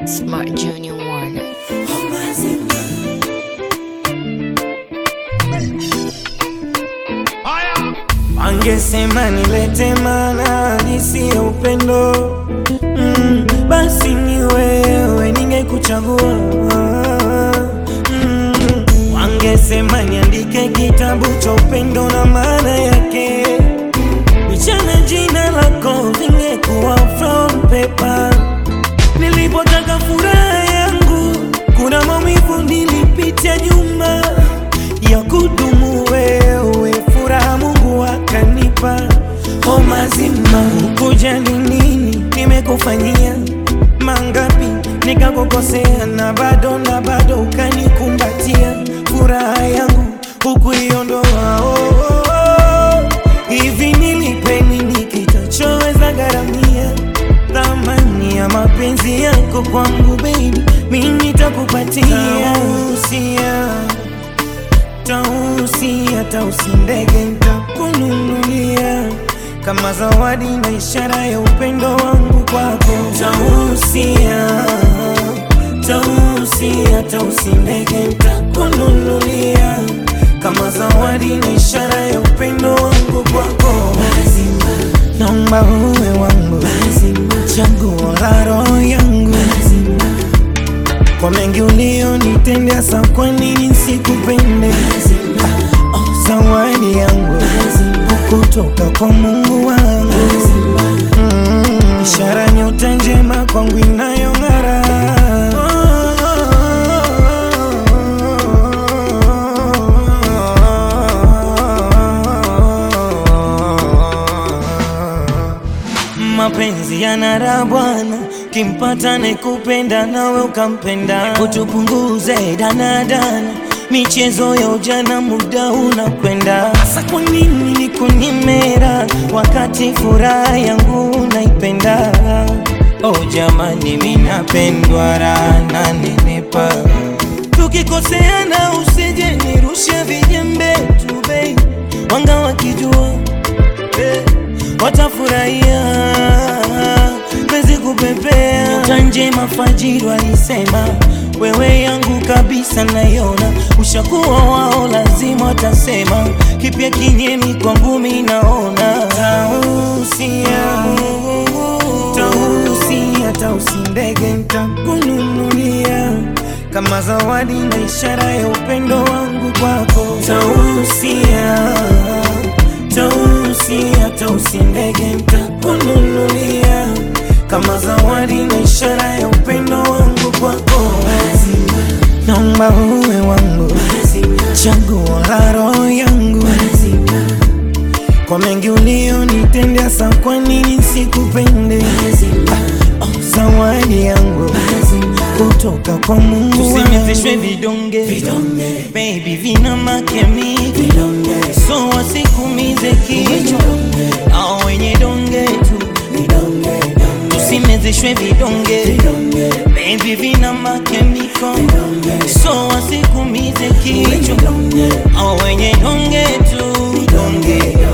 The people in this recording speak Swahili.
Smart Junior Warner. Wangesema nilete maana halisi ya upendo mm, basi ni wewe ningekuchagua mm, wangesema niandike kitabu cha upendo na maana yake michana jina lako vingekuwa from paper nilipotaka furaha yangu kuna maumivu nilipitia nyuma ya kudumu wewe furaha Mungu akanipa o mazima kujali nini nimekufanyia mangapi nikakukosea na bado na bado ukanikumbatia furaha yangu hukuiondoa oh, oh, oh. hivi nilipe nini kitachoweza gharamia thamani ya mapenzi yako kwangu baby mimi nitakupatia usia tausia tausi ndege ntakununulia kama zawadi na ishara ya upendo wangu kwako tausia tausia tausi ndege ntakununulia kama zawadi na ishara ya upendo wangu kwako naomba uwe wangu chaguo la roho yangu kwa mengi ulionitendea, sa kwa nini nisikupende? Ah, oh, zawadi yangu kutoka kwa Mungu wangu mm, ishara nyota njema kwangu inayong'ara mapenzi yanara bwana kimpata nekupenda nawe ukampenda kutupunguze danadana michezo ya ujana muda unakwenda sasa kwa nini nikunyimera wakati furaha yangu naipenda oh jamani minapendwa rana nenepa tukikoseana usije nirushe vijembe tu bei wanga wakijua eh, watafurahia pezi kupepea tanje mafajiri walisema wewe yangu kabisa naiona ushakuwa wao lazima watasema kipya kinyemi kwangu mi naona tausia tausia tausi ndege ntakununulia kama zawadi na ishara ya upendo wangu kwako tausia tausia tausi ndege ntakununulia kama zawadi na ishara ya upendo wangu kwako naomba uwe wangu chaguo la roho yangu kwa mengi ulionitendea, sa kwa nini sikupende? Ah, oh, zawadi yangu kutoka kwa Mungu wangu. Tusimezeshwe vidonge baby, vina makemiki so wasikumize kichwa au wenye donge tu. Tusimezeshwe vidonge baby, vina makemiko so wasikumize kichwa au wenye donge tu donge